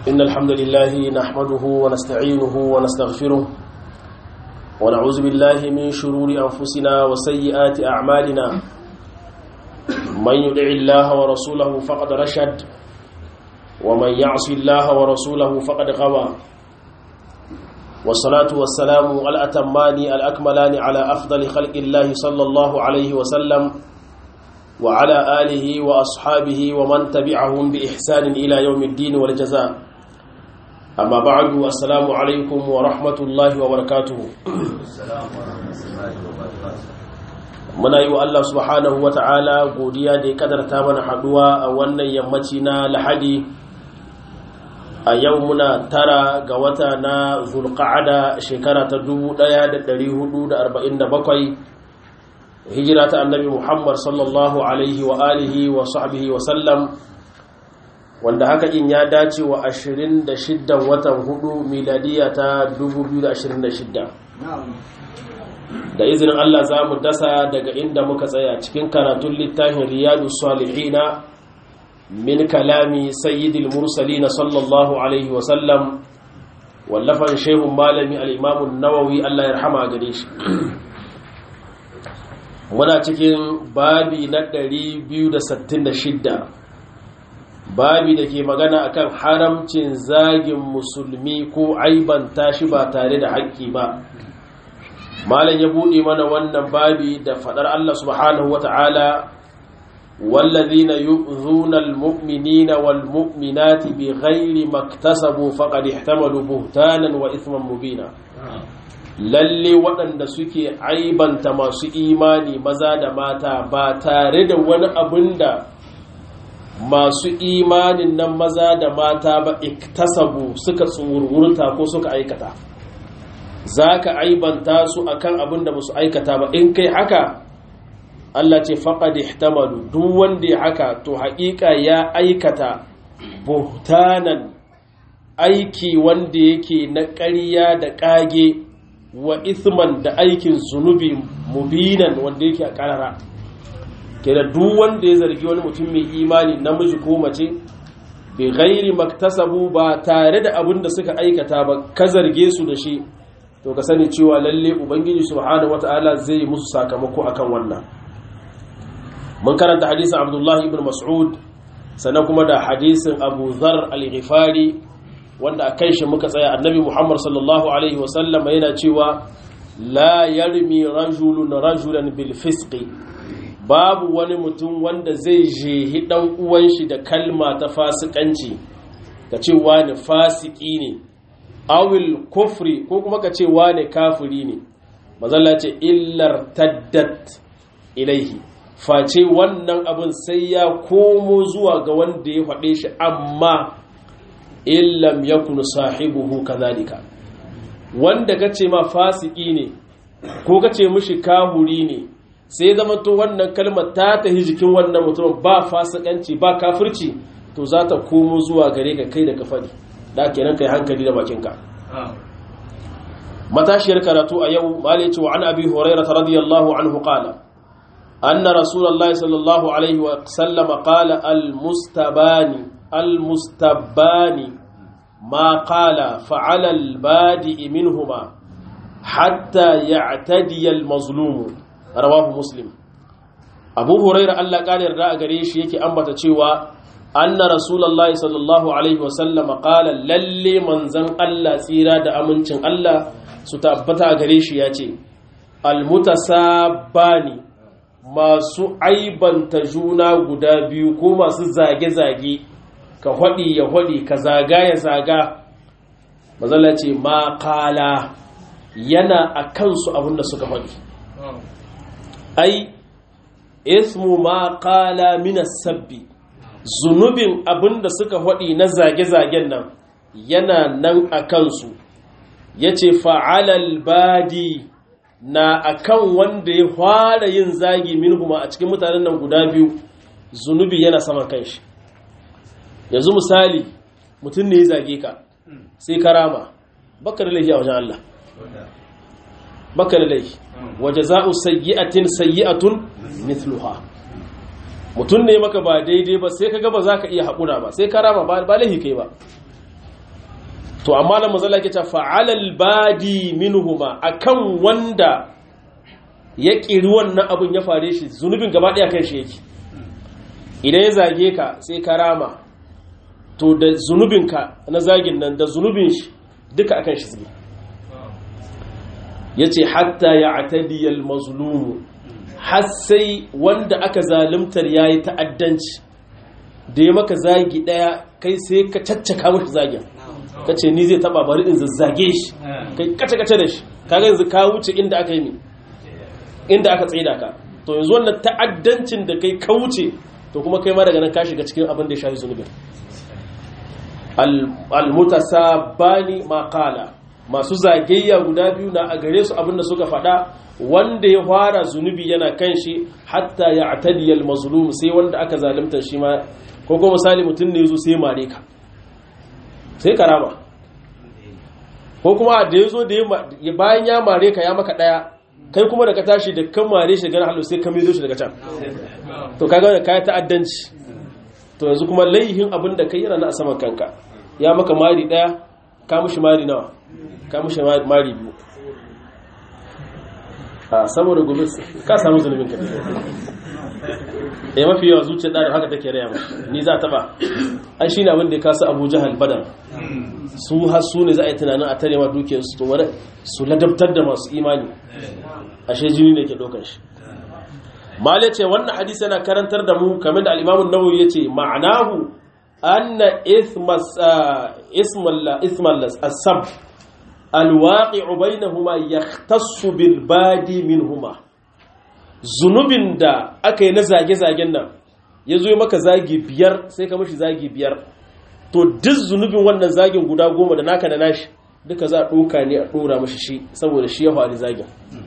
إن الحمد لله نحمده ونستعينه ونستغفره ونعوذ بالله من شرور أنفسنا وسيئات أعمالنا من يدع الله ورسوله فقد رشد ومن يعص الله ورسوله فقد غوى والصلاة والسلام الأتمان الأكملان على أفضل خلق الله صلى الله عليه وسلم وعلى آله وأصحابه ومن تبعهم بإحسان إلى يوم الدين والجزاء أما بعد السلام عليكم ورحمة الله وبركاته muna yi wa Allah subhanahu wa ta'ala godiya da ya kadarta mana haduwa a wannan yammaci na lahadi a yau muna tara ga wata na zulqa'ada shekara ta 1447 hijira ta annabi muhammad sallallahu alaihi wa alihi wa sahbihi wa sallam wanda haka in ya dace wa 26 watan hudu miladiya ta 2026 da izinin Allah za mu dasa daga inda muka tsaya cikin karatun littafin riyadu salihina min kalami sayyidil mursalina sallallahu alaihi wa sallam wallafan shehun malami al-imamun nawawi Allah ya rahama gare shi muna cikin babi na 266 babi da ke magana akan haramcin zagin musulmi ko aibanta shi ba tare da haƙƙi ba malam ya buɗe mana wannan babi da faɗar Allah subhanahu wata'ala wallazina yu'zuna almu'minina walmu'minati bighairi maktasabu faqad ihtamalu buhtanan wa ithman mubina lalle waɗanda suke aibanta masu imani maza da mata ba tare da wani abin da masu imanin nan maza da mata ba iktasabu suka tsururta ko suka aikata za ka aibanta su akan abin da musu aikata ba in kai haka Allah ce faƙad ihtamalu duk wanda ya haka to haƙiƙa ya aikata buhtanan aiki wanda yake na ƙarya da ƙage wa ithman da aikin zunubi mubinan wanda yake a ƙarara kenan duk wanda ya zargi wani mutum mai imani namiji ko mace bai gairi maktasabu ba tare da abin da suka aikata ba ka zarge su da shi to ka sani cewa lalle ubangiji subhanahu wataala zai yi musu sakamako akan wannan mun karanta hadisin abdullahi ibn mas'ud sannan kuma da hadisin abu zar al-ghifari wanda a kan shi muka tsaya annabi muhammad sallallahu alaihi wasallam yana cewa la yarmi rajulun rajulan bil fisqi babu wani mutum wanda zai jehi dan uwan shi da kalma ta fasikanci ka ce wani fasiki ne awil kufri ko kuma ka ce wani kafiri ne mazalla ce illar taddat ilaihi face wannan abin sai ya komo zuwa ga wanda ya faɗe shi amma illam yakun sahibuhu kadhalika wanda kace ma fasiki ne ko kace mishi kahuri ne sai zama to wannan kalmar ta tahi jikin wannan mutum ba fasikanci ba kafirci to za ta komo zuwa gare ka kai da ka faɗi da kenan kai hankali da bakinka matashiyar karatu a yau malai ce wa an abi hurairah radiyallahu anhu qala anna rasulullahi sallallahu alaihi wa sallam qala al mustabani al mustabani ma qala fa'ala al badi minhuma hatta ya'tadi al mazlum rawahu muslim abu hurairah Allah ƙara yarda a gare shi yake ambata cewa anna rasulullahi sallallahu alaihi wasallam qala lalle manzan Allah tsira da amincin Allah su tabbata a gare shi yace almutasabani masu aibanta juna guda biyu ko masu zage-zage ka hwadi ya hwadi ka zaga ya zaga mazala ce ma qala yana a kansu abinda suka hwadi ai ismu ma qala min sabbi zunubin abinda suka haɗi na zage-zagen nan yana nan a kansu ya ce fa'alal badi na akan wanda ya fara yin zagi minhuma a cikin mutanen nan guda biyu zunubi yana saman kanshi yanzu misali mutum ne ya zage ka sai karama baka da laifi a wajen Allah baka da laifi waje za'u sayyi'atin sayyi'atun mithluha mutum ne maka ba daidai ba sai kaga ba za ka iya haƙura ba sai ka rama ba laifi kai ba to amma na mazala ke ta fa'alal badi minhuma akan wanda ya ƙiri wannan abin ya fare shi zunubin gaba ɗaya kan shi yake idan ya zage ka sai ka rama to da zunubinka na zagin nan da zunubin shi duka akan shi zube ya ce hatta ya atadiyar mazlumu har sai wanda aka zalimtar ya yi ta'addanci da ya maka zagi ɗaya kai sai ka caccaka mashi zagin ka ce ni zai taba bari in zazzage shi kai kace-kace da shi kaga yanzu ka wuce inda aka yi mi inda aka tsaida ka to yanzu wannan ta'addancin da kai ka wuce to kuma kai ma daga nan ka shiga cikin abin da ya shafi zunubin almutasabani maqala masu zagayya guda biyu na a gare su abin da suka faɗa wanda ya fara zunubi yana kan shi hatta ya atadiyal mazlum sai wanda aka zalunta shi ma ko kuma misali mutum ne yazo sai mare ka sai karama ko kuma da yazo da bayan ya mare ka ya maka daya kai kuma da ka tashi da kan mare shi daga halu sai ka mizo shi daga can to kaga wannan kai ta'addanci to yanzu kuma laihin abin da kai yana na saman kanka ya maka mari daya ka mushi mari nawa ka mushi mari biyu a saboda gobe ka samu zunubin ka eh mafi yawa zuciyar da haka take raya mashi ni za ta ba ai shine abin da ya kasa Abu Jahal Badar su har su ne za a yi tunanin a tare ma dukiyar su to wani su ladabtar da masu imani ashe jini ne ke dokar shi mala ce wannan hadisi yana karantar da mu kamar da al-Imam an-Nawawi yace ma'anahu anna ithmas ismalla ismalla as-sab al-waqi'u bainahuma yahtassu bil badi minhuma zunubin da aka yi na zage-zagen nan ya zo maka zagi biyar sai ka mashi zagi biyar to duk zunubin wannan zagin guda goma da naka da nashi duka za a ɗoka ne a ɗora mashi shi saboda shi ya faru zagin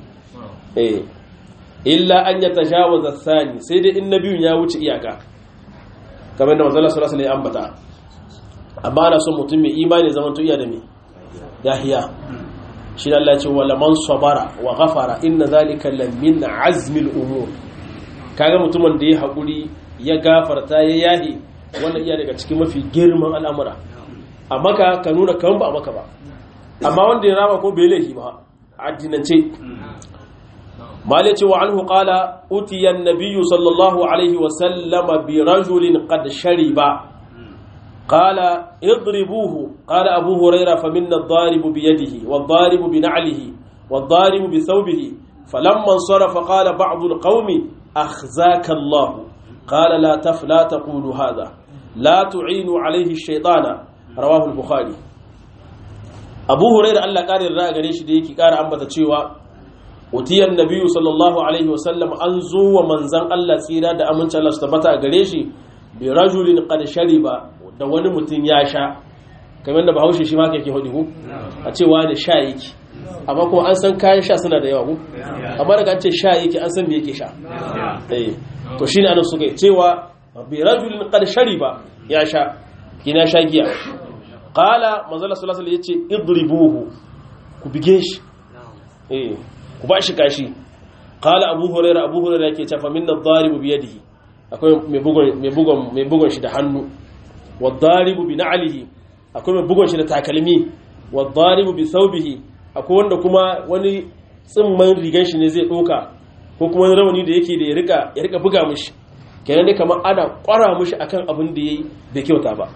illa an ya tashawaza sani sai dai in na biyun ya wuce iyaka kamar da manzala sallallahu alaihi ambata amma ana son mutum mai imani zaman to iya da me yahiya shi da Allah ce wala man sabara wa ghafara inna zalika la min azmil umur kaga mutumin da ya hakuri ya gafarta ya yahi wannan iya daga cikin mafi girman al'amura amma ka ka nuna kan ba maka ba amma wanda ya rama ko bai laifi ba addinance malaci wa anhu qala utiya an-nabiyyu sallallahu alaihi wa sallama bi rajulin qad shariba قال اضربوه قال أبو هريرة فمنا الضارب بيده والضارب بنعله والضارب بثوبه فلما انصرف قال بعض القوم أخزاك الله قال لا تف لا تقولوا هذا لا تعينوا عليه الشيطان رواه البخاري أبو هريرة الله قال الرأى قريش ديكي قال أنبت تشيوا وتي النبي صلى الله عليه وسلم أنزو ومنزن الله سيرا دا أمنش الله استبتا قريشي برجل قد شرب da wani mutum ya sha kamar da bahaushe shi ma kake hudu a cewa da sha yake amma kuma an san kayan sha suna da yawa ku amma daga an ce sha yake an san me yake sha eh to shine anan suka cewa bi rajulin qad shariba ya sha kina sha giya qala manzo Allah sallallahu alaihi yace idribuhu ku bige shi eh ku ba shi kashi qala abu hurairah abu hurairah yake cewa minna adh-dharibu bi yadihi akwai mai bugon mai bugon mai bugon shi da hannu wadaribu bi na'alihi akwai mai bugon shi da takalmi wadaribu bi thawbihi akwai wanda kuma wani tsimman rigan shi ne zai doka ko kuma wani rawani da yake da ya rika ya rika buga mishi kenan dai kamar ana kwara mishi akan abin da yayi bai kyauta ba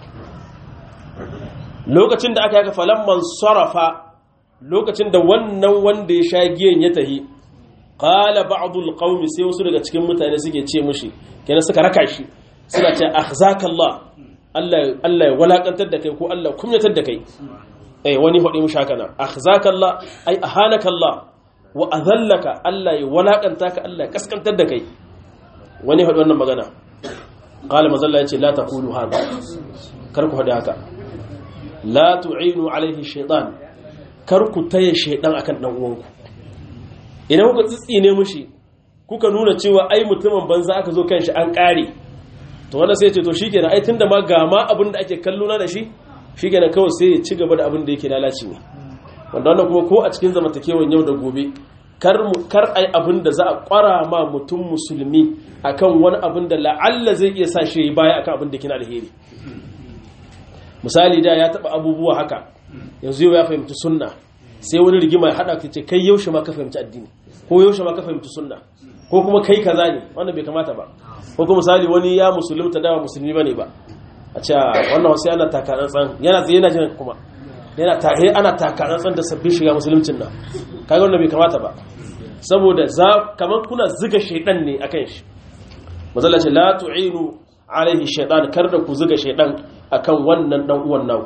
lokacin da aka yaka falamman sarafa lokacin da wannan wanda ya sha giyan ya tahi qala ba'dul qaumi sai wasu daga cikin mutane suke ce mishi kenan suka raka shi suna ce akhzakallah Allah ya walakantar da kai ko Allah kumyatar da kai eh wani hudi mushaka na akhzakallah ay ahanakallah wa adhallaka Allah ya walakanta ka Allah ya kaskantar da kai wani hudi wannan magana qala mazalla yace la taqulu hada kar ku hada haka la tu'inu alaihi shaytan kar ku taye shaydan akan dan uwanku idan kuka tsitsine mushi kuka nuna cewa ai mutumin banza aka zo kan shi an kare to wanda sai ce to shikenan ai tunda ma ga ma abin da ake kallo na da shi shikenan kawai sai ya ci gaba da abin da yake lalaci ne wanda wannan kuma ko a cikin zamantakewan yau da gobe kar mu kar ai abin da za a kwara ma mutum musulmi akan wani abin da la'alla zai iya sa shi baya akan abin da kina alheri misali da ya taba abubuwa haka yanzu yau ya fahimci sunna sai wani rigima ya hada ce kai yaushe ma ka fahimci addini ko yaushe ma ka fahimci sunna ko kuma kai kaza ne wannan bai kamata ba ko kuma misali wani ya musulunta dawa musulmi bane ba a ce wannan wasu yana takatsantsan yana tsaye yana jin kuma yana tare ana takatsantsan da sabbin shiga musuluncin nan kaga wannan bai kamata ba saboda za kaman kuna zuga shaidan ne akan shi mazalla ce la tu'inu alaihi shaitan kar da ku zuga shaidan akan wannan dan uwan naku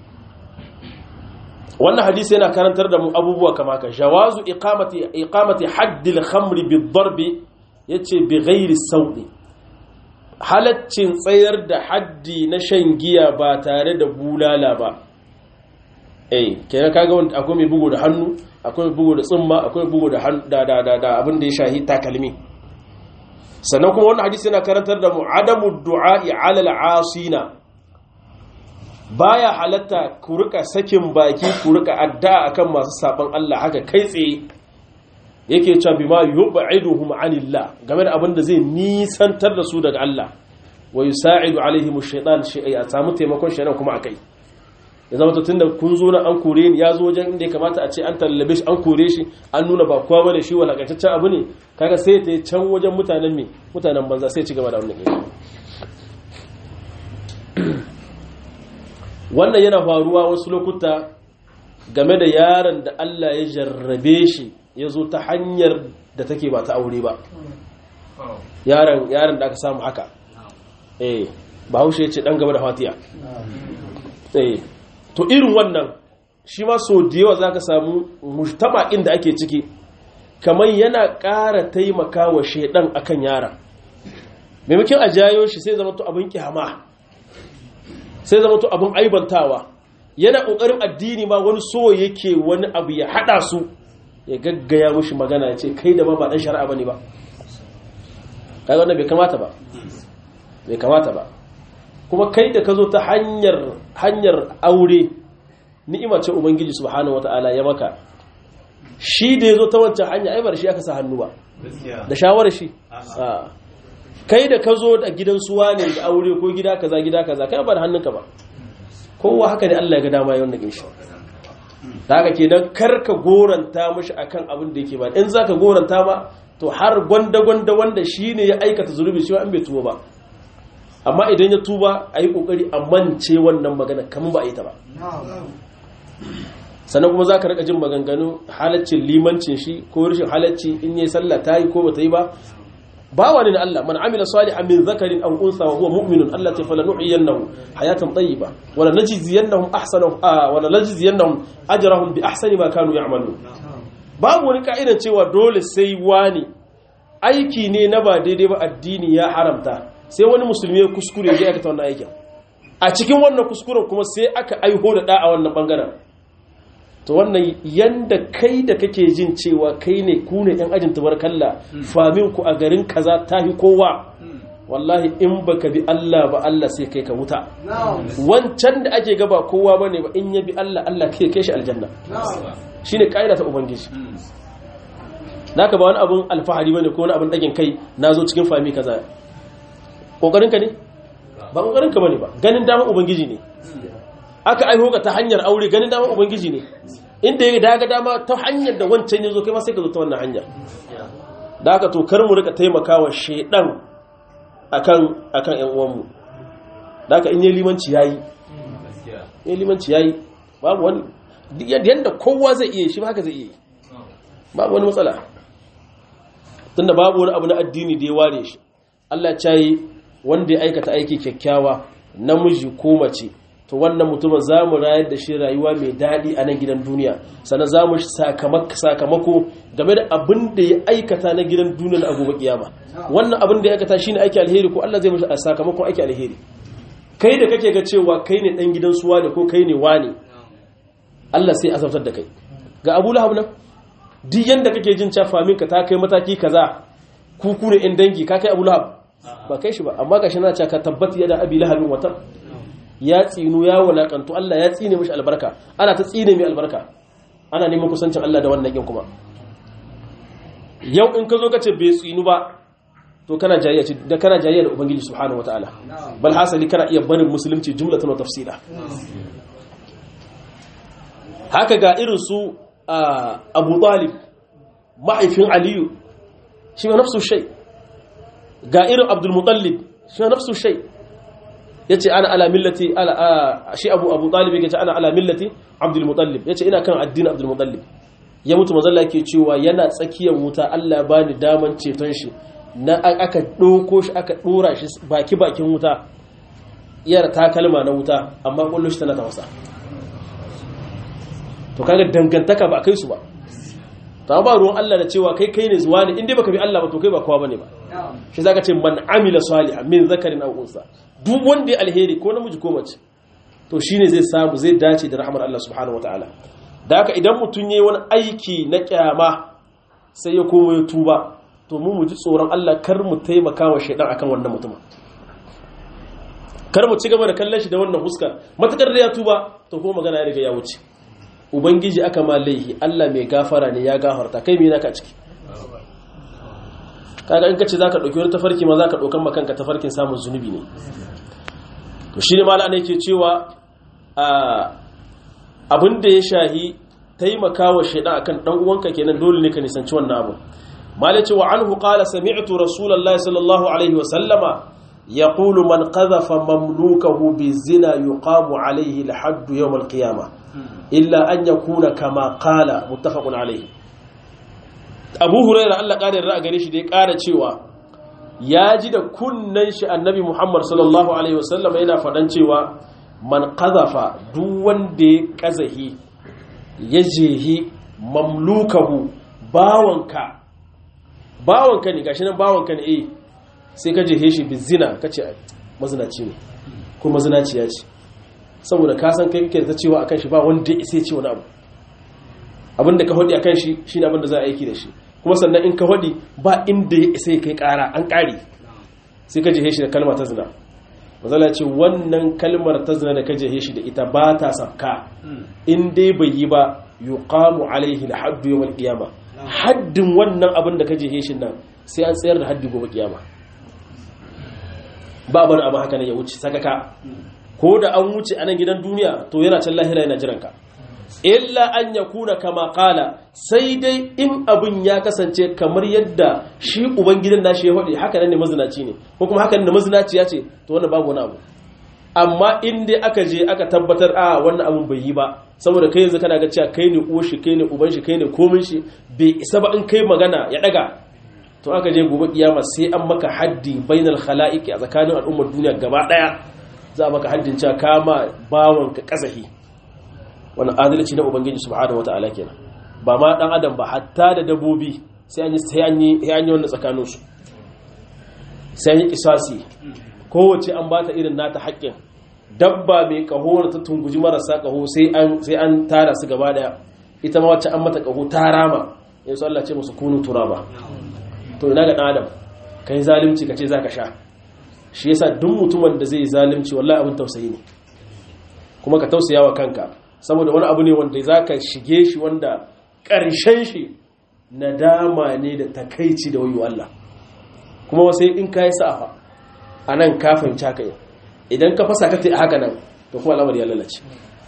wannan hadisi yana karantar da mu abubuwa kama ka jawazu iqamati iqamati haddil khamri bid-darb yace bi ghairi sawdi halaccin tsayar da haddi na shan giya ba tare da bulala ba eh kenan kaga wanda akwai mai bugu da hannu akwai mai bugu da tsumma akwai bugu da da da da abin da ya shahi takalmi sannan kuma wannan hadisi yana karantar da mu adamu du'a'i 'ala al-'asina baya halatta ku rika sakin baki ku rika addu'a akan masu saban Allah haka kai tsaye yake cewa bima yub'iduhum 'anillah game da abin da zai nisantar da su daga Allah wa yusa'idu alaihim ash-shaytan shay'a a samu taimakon shaytan kuma akai ya zama to tunda kun zo na an kore ni ya zo wajen inda ya kamata a ce an tallabe shi an kore shi an nuna ba kowa bane shi walakantaccen abu ne kaga sai ta can wajen mutanen me mutanen banza sai ci gaba da wannan wannan yana faruwa wasu lokuta game da yaron da Allah ya jarrabe shi ya zo ta hanyar da take ba ta aure ba yaron yaron da aka samu haka eh bahaushe ya ce dan gaba da fatiya eh to irin wannan shi ma so da yawa zaka samu mujtama inda ake ciki kamar yana ƙara taimaka wa shaidan akan yaron maimakon a jayo shi sai zama to abin kyama sai zama to abin aibantawa yana ƙoƙarin addini ma wani so yake wani abu ya haɗa su ya gaggaya mushi magana ya ce kai da ma ba ɗan shari'a ba ne ba kai wannan bai kamata ba bai kamata ba kuma kai da ka zo ta hanyar hanyar aure ni'ima ce ubangiji subhanahu wata'ala ya maka shi da ya zo ta wancan hanya ai ba da shi aka sa hannu ba da shawarar shi kai da ka zo da gidan suwa ne da aure ko gida kaza gida kaza kai ba da hannunka ba kowa haka ne Allah ya ga dama yawan nake shi da haka kenan kar ka goranta mishi akan abin da yake ba in zaka goranta ma to har gwanda gwanda wanda shine ya aikata zulubi shi an bai tuba ba amma idan ya tuba ayi kokari a mance wannan magana kaman ba a yi ta ba sannan kuma zaka rika jin maganganu halaccin limancin shi ko rashin halacci in yayi sallah ta yi ko bata yi ba bawa ne na Allah man amila salihan min zakarin aw unsa wa huwa mu'minun Allah ta fala nuhyiyannahu hayatan tayyiba wa la najziyannahum ahsana wa la najziyannahum ajrahum bi ahsani ma kanu ya'malun babu wani ka'idan cewa dole sai wani aiki ne na ba daidai ba addini ya haramta sai wani musulmi ya kuskure ya aikata wannan aikin a cikin wannan kuskuren kuma sai aka aiho da da a wannan bangaren to wannan yanda kai da kake jin cewa kai ne ku ne yan ajin tabarkalla famin ku a garin kaza tahi kowa wallahi in baka bi Allah ba Allah sai kai ka wuta wancan da ake gaba kowa bane ba in ya bi Allah Allah kai kai shi aljanna shine kaida ta ubangiji naka ba wani abun alfahari bane ko wani abun dagin kai nazo cikin fami kaza kokarin ka ne ba kokarin ka bane ba ganin dama ubangiji ne aka aiho ka ta hanyar aure ganin dama ubangiji ne inda ya daga dama ta hanyar da wancan ya zo kai ma sai ka zo ta wannan hanyar da aka to kar mu rika taimakawa shedan akan akan ƴan uwanmu da aka in yi limanci yayi in limanci yayi babu wani yanda kowa zai iya shi ba haka zai iya babu wani matsala tunda babu wani abu na addini da ya ware shi Allah ya yi wanda ya aikata aiki kyakkyawa namiji ko mace to wannan mutumin za mu rayar da shi rayuwa mai daɗi a nan gidan duniya sannan za mu sakamako game da abin da ya aikata na gidan duniya a gobe kiyama wannan abin da ya aikata shine aiki alheri ko Allah zai mishi sakamakon aiki alheri kai da kake ga cewa kai ne dan gidan suwa da ko kai ne wani Allah sai azabtar da kai ga Abu Lahab nan duk yanda kake jin cewa famin ka ta kai mataki kaza ku ku ne in dangi ka kai Abu Lahab ba kai shi ba amma gashi na cewa ka tabbata yada Abi Lahabin wata ya tsinu ya walakantu Allah ya tsine mishi albarka ana ta tsine mai albarka ana neman kusancin Allah da wannan yin kuma yau in ka zo ka ce bai tsinu ba to kana jayayya ce da kana jayayya da ubangiji subhanahu wataala bal hasali kana iya barin musulunci jumlatan wa tafsila haka ga irin su abu talib mahaifin aliyu shi ma nafsu shai ga irin abdulmutallib shi ma nafsu shai ya ce ana ala millati shi abu abu talib ya ce ana ala millati abdulmutallib ya ce ina kan addinin abdulmutallib ya mutu mazalla ke cewa yana tsakiyar wuta allah ba ni daman ceton shi na aka ɗauko shi aka ɗora shi baki bakin wuta iyar takalma na wuta amma ƙwallo shi tana ta wasa to kaga dangantaka ba kai su ba ta ba ruwan Allah da cewa kai kai ne zuwa ne inda baka bi Allah ba to kai ba kowa bane ba shi zaka ce man amila salihan min zakarin aw unsa duk wanda ya alheri ko namiji ko mace to shine zai samu zai dace da rahmar Allah subhanahu wataala da haka idan mutun yayi wani aiki na kyama sai ya komo ya tuba to mu mu ji tsoron Allah kar mu taimaka wa shaidan akan wannan mutumin kar mu ci gaba da kallon shi da wannan huskar matakar da ya tuba to ko magana ya riga ya wuce ubangiji aka ma laihi Allah mai gafara ne ya gafarta kai me naka ciki kaga in kace zaka dauki wani tafarki ma zaka daukan makanka tafarkin samun zunubi ne to shine mallan yake cewa abin da ya shahi taimakawa shaidan akan dan uwanka kenan dole ne ka nisanci wannan abu malai ce wa anhu qala sami'tu rasulullahi sallallahu alaihi wa sallama yaqulu man qadhafa mamlukahu bizina yuqamu alaihi al-hadd yawm al-qiyamah illa an yakuna kama qala muttafaqun alaihi abu hurairah Allah ƙarin ra'a gare shi da ya ƙara cewa ya ji da kunnan shi annabi muhammad sallallahu alaihi wasallam yana faɗan cewa man qadhafa duk wanda ya kazahi ya jehi mamlukahu bawanka bawanka ne gashi nan bawanka ne eh sai ka jehe shi bizina kace mazinaci ne ko mazinaciya ce saboda ka san kai kake ta cewa akan shi ba wanda ya sai ce wani abu abinda ka hodi akan shi shine abinda za a aiki da shi kuma sannan in ka hodi ba inda ya isa kai kara an kare sai ka jehe shi da kalmar ta zina mazala ce wannan kalmar ta zina da ka jehe shi da ita ba ta sabka in dai bai yi ba yuqamu alaihi alhaddu yawm alqiyama haddin wannan abin da ka jehe shi nan sai an tsayar da haddi gobe kiyama ba bani abu haka ne ya wuce sakaka ko da an wuce a nan gidan duniya to yana can lahira yana jiranka illa an ya kuna kama kala sai dai in abin ya kasance kamar yadda shi ubangidan nashi ya faɗi haka nan ne mazinaci ne ko kuma haka ne mazinaci ya ce to wannan babu wani abu amma in dai aka je aka tabbatar a wannan abun bai yi ba saboda kai yanzu kana ga cewa kai ne uwar shi kai ne uban shi kai ne komin shi bai isa ba in kai magana ya daga to aka je gobe kiyama sai an maka haddi bainal khala'iqi a tsakanin al'ummar duniya gaba daya za a maka haddin cewa kama bawanka kasahi wannan adalci na ubangiji subhanahu wataala kenan ba ma dan adam ba hatta da dabbobi sai an yi sai an yi sai an yi wannan tsakanin su sai an yi kisasi kowace an bata irin nata haƙƙin dabba mai kaho ta tunguji marasa kaho sai an sai an tara su gaba daya ita ma wacce an mata kaho ta rama yanzu Allah ce musu kunu turaba to ina ga dan adam kai zalunci kace zaka sha shi yasa duk mutumin da zai zalunci wallahi abin tausayi ne kuma ka tausaya wa kanka saboda wani abu ne wanda zaka shige shi wanda ƙarshen shi nadama ne da takaici da wayo Allah kuma sai in kai sa'a a nan ka fahimci haka yau idan ka fasa ka ta haka nan to kuma al'amari ya lalace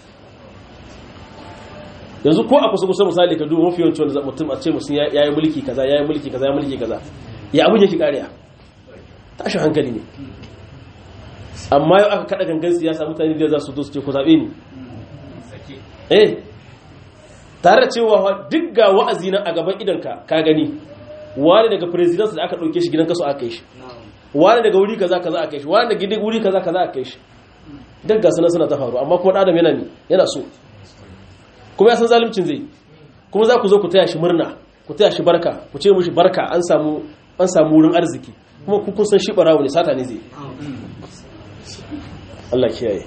yanzu ko a kusa kusa misali ka duba mafi yawancin wanda mutum a ce mutum ya yi mulki kaza ya yi mulki kaza ya mulki kaza ya abin yake kariya tashin hankali ne amma yau aka kada gangan siyasa mutane da za su zo su ce ku zaɓe ni eh tare da cewa duk ga wa'azi nan a gaban idanka ka gani wani daga president da aka ɗauke shi gidan kaso aka kai shi wani daga wuri kaza kaza aka kai shi wani daga gidan wuri kaza kaza aka kai shi duk ga suna suna ta faru amma kuma adam yana ne yana so kuma ya san zalimcin zai kuma za ku zo ku taya shi murna ku taya shi barka ku ce mushi barka an samu an samu wurin arziki kuma ku kun san shi barawo ne sata ne zai Allah kiyaye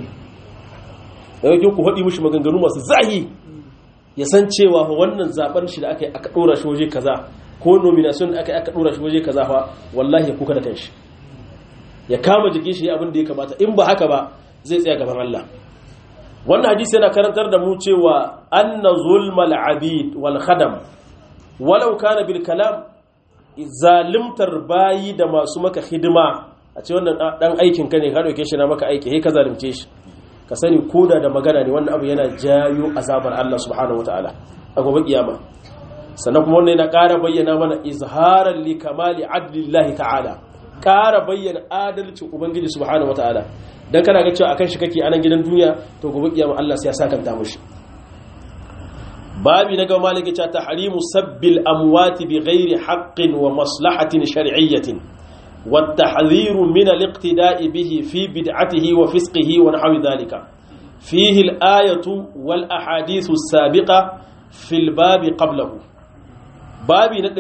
da yake ku haɗi mushi maganganu masu zahi ya san cewa wannan zaben shi da aka yi aka ɗora shi waje kaza ko nomination da aka yi aka ɗora shi waje kaza fa wallahi ya kuka da kanshi ya kama jikin shi abin da ya kamata in ba haka ba zai tsaya gaban Allah wannan hadisi yana karantar da mu cewa anna zulmal abid wal khadam walau kana bil kalam zalimtar bayi da masu maka hidima a ce wannan dan aikin ka ne ka dauke shi na maka aiki he ka zalimce shi ka sani koda da magana ne wannan abu yana jayo azabar Allah subhanahu wataala a gobe kiyama sannan kuma wannan yana ƙara bayyana mana izharan li kamali adlillahi ta'ala ƙara bayyana adalcin ubangiji subhanahu wataala dan kana ga cewa akan shi kake anan gidan duniya to gobe kiyama Allah sai ya sakanta mushi babi na gaba malaki ta tahrimu sabbil amwati bi ghairi haqqin wa maslahatin shar'iyyatin wa tahdhiru min al-iqtida'i bihi fi bid'atihi wa fisqihi wa nahwi dhalika fihi al-ayatu wal ahadithu as-sabiqa fil babi qablahu babi na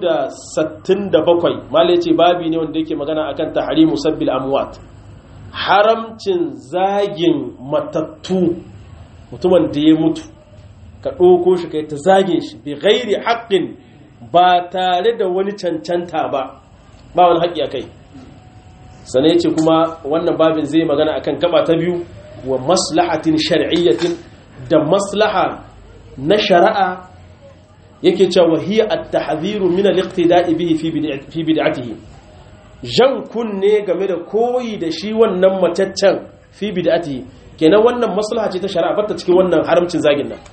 267 malai ce babi ne wanda yake magana akan tahrimu sabbil amwat haramcin zagin matattu mutumin da ya mutu ka ɗauko shi kai ta zagin shi bi gairi haƙƙin ba tare da wani cancanta ba ba wani haƙƙi a kai sane ce kuma wannan babin zai magana akan gaba ta biyu wa maslahatin shari'iyyatin da maslaha na shari'a yake cewa hiya at-tahdhiru min al-iqtida'i bihi fi bid'atihi jan kunne game da koyi da shi wannan mataccen fi bid'atihi kenan wannan maslaha ce ta shari'a batta cikin wannan haramcin zagin nan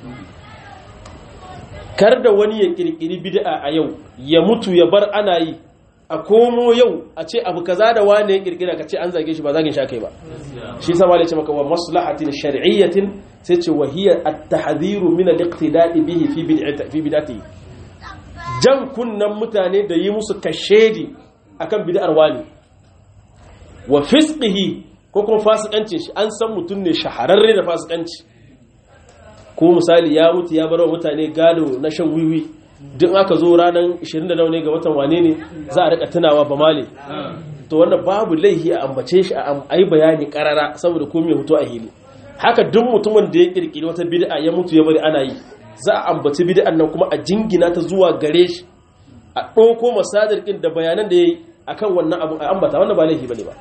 kar da wani ya kirkiri bid'a a yau ya mutu ya bar ana yi a komo yau a ce abu kaza da wani ya kirkira ka ce an zage shi ba zagin sha kai ba shi sama da ce maka wa maslahatin shar'iyyatin sai ce wa hiya at-tahdhiru min al-iqtida'i bihi fi bid'ati fi bid'ati jan kunnan mutane da yi musu kashedi akan bid'ar wani wa fisqihi ko kuma fasikancin shi an san mutum ne shahararre da fasikanci ko misali ya mutu ya bar wa mutane gado na shan wiwi duk aka zo ranar 29 ne ga watan wane ne za a rika tunawa ba male to wannan babu laihi a ambace shi a yi bayani karara saboda komai hoto a hili haka duk mutumin da ya kirkiri wata bid'a ya mutu ya bari ana yi za a ambaci bid'an nan kuma a jingina ta zuwa gare shi a ɗauko masadar da bayanan da ya yi akan wannan abu a ambata wannan ba laifi bane ba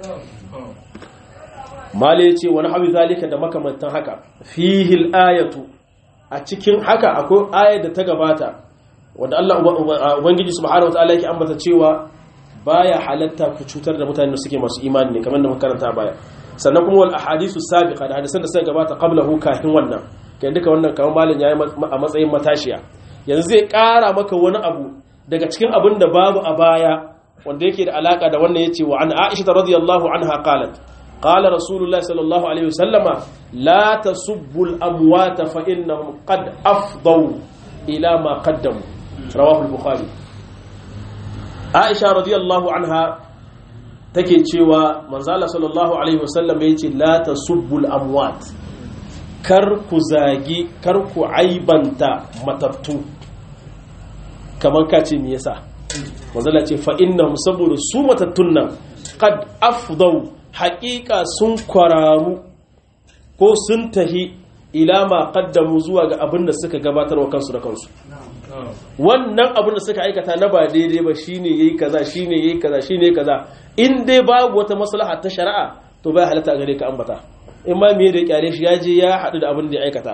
mala ya ce wani hawi zalika da makamantan haka fihil ayatu a cikin haka akwai ayar da ta gabata wanda Allah ubangiji subhanahu wataala yake ambata cewa baya halatta ku cutar da mutane da suke masu imani ne kamar da muka karanta baya sannan kuma wal ahadithu sabiqa da hadisan da suka gabata qablahu kafin wannan kai duka wannan kamar malam yayi a matsayin matashiya yanzu zai kara maka wani abu daga cikin abin da babu a baya wanda yake da alaka da wannan yace wa an Aisha radiyallahu anha qalat قال رسول الله صلى الله عليه وسلم لا تسبوا الأموات فإنهم قد أفضوا إلى ما قدموا رواه البخاري عائشة رضي الله عنها take cewa manzala sallallahu alaihi wasallam yace la tasubbul amwat kar ku zagi kar ku aibanta matattu kamar ka ce me yasa manzala ce fa innahum saboda su matattun nan qad afdau haƙiƙa sun kwararu ko sun tahi ila ma qaddamu zuwa ga abin da suka gabatar wa kansu da kansu wannan abin da suka aikata na ba daidai ba shine yayi kaza shine yayi kaza shine yayi kaza in dai babu wata maslaha ta shari'a to bai halatta gare ka ambata in ma me da kyale shi ya je ya haɗu da abin da ya aikata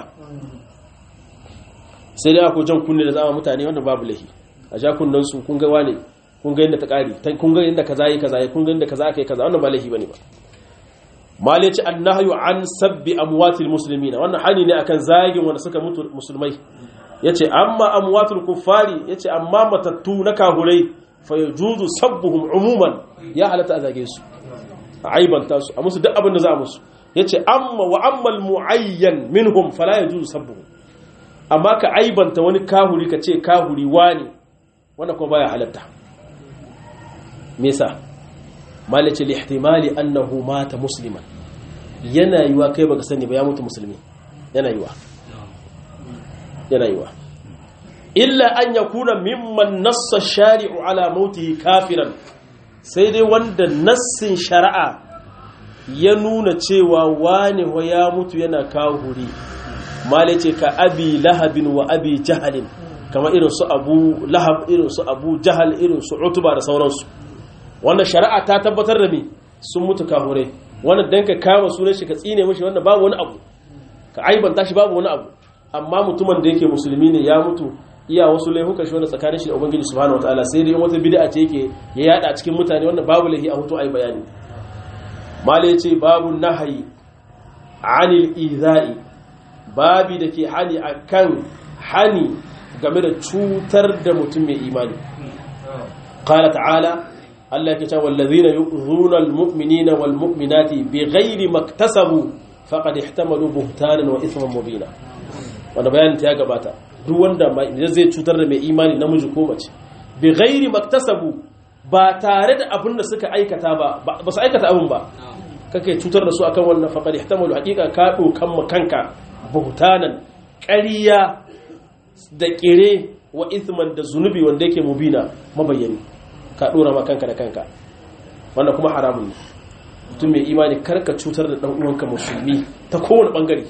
sai dai ako jan kunne da zama mutane wanda babu lahi a ja kunnen su kun ga wane kun ga yadda ta ƙari kun ga yadda kaza yi kaza kun ga yadda kaza aka yi kaza wannan ba laifi bane ba mali ce annahyu an sabbi amwatil muslimina wannan hani ne akan zagin wanda suka mutu musulmai yace amma amwatul kuffari yace amma matattu na kahurai fa yajuzu sabbuhum umuman ya halatta a zage su a aibanta su a musu duk abin da za a musu yace amma wa amma al muayyan minhum fala yajuzu sabbuhum amma ka aibanta wani kahuri ka ce kahuri wani wannan kuma baya halatta me yasa malace lihtimali annahu mata musliman yana yiwa kai baka sani ba ya mutu musulmi yana yiwa yana yiwa illa an yakuna mimman nassa shari'u ala mautihi kafiran sai dai wanda nassin shari'a ya nuna cewa wani wa ya mutu yana kahuri malace ka abi lahabin wa abi jahalin kamar irin su abu lahab irin su abu jahal irin su utuba da sauransu wannan shari'a ta tabbatar da me sun mutu kahure wannan dan ka kama sunan shi ka tsine mishi wannan babu wani abu ka aibanta shi babu wani abu amma mutumin da yake musulmi ne ya mutu iya wasu laifuka shi wanda tsakanin shi da ubangiji subhanahu wataala sai dai wata bid'a ce yake ya yada cikin mutane wannan babu laifi a hutu ai bayani mala yace babu nahyi anil izai babi da ke hani akan hani game da cutar da mutum mai imani qala ta'ala Allah yake cewa wallazina yu'zuna almu'minina walmu'minati bighairi maktasabu faqad ihtamalu buhtanan wa ithman mubina wanda bayanin ta ya gabata duk wanda zai cutar da mai imani namiji ko mace bighairi maktasabu ba tare da abin da suka aikata ba ba su aikata abin ba kake cutar da su akan wannan faqad ihtamalu haqiqa ka dokan makanka buhtanan ƙarya da ƙire wa ithman da zunubi wanda yake mubina mabayyani ka dora ma kanka da kanka wannan kuma haramun ne mutum mai imani karka cutar da dan uwanka musulmi ta kowane bangare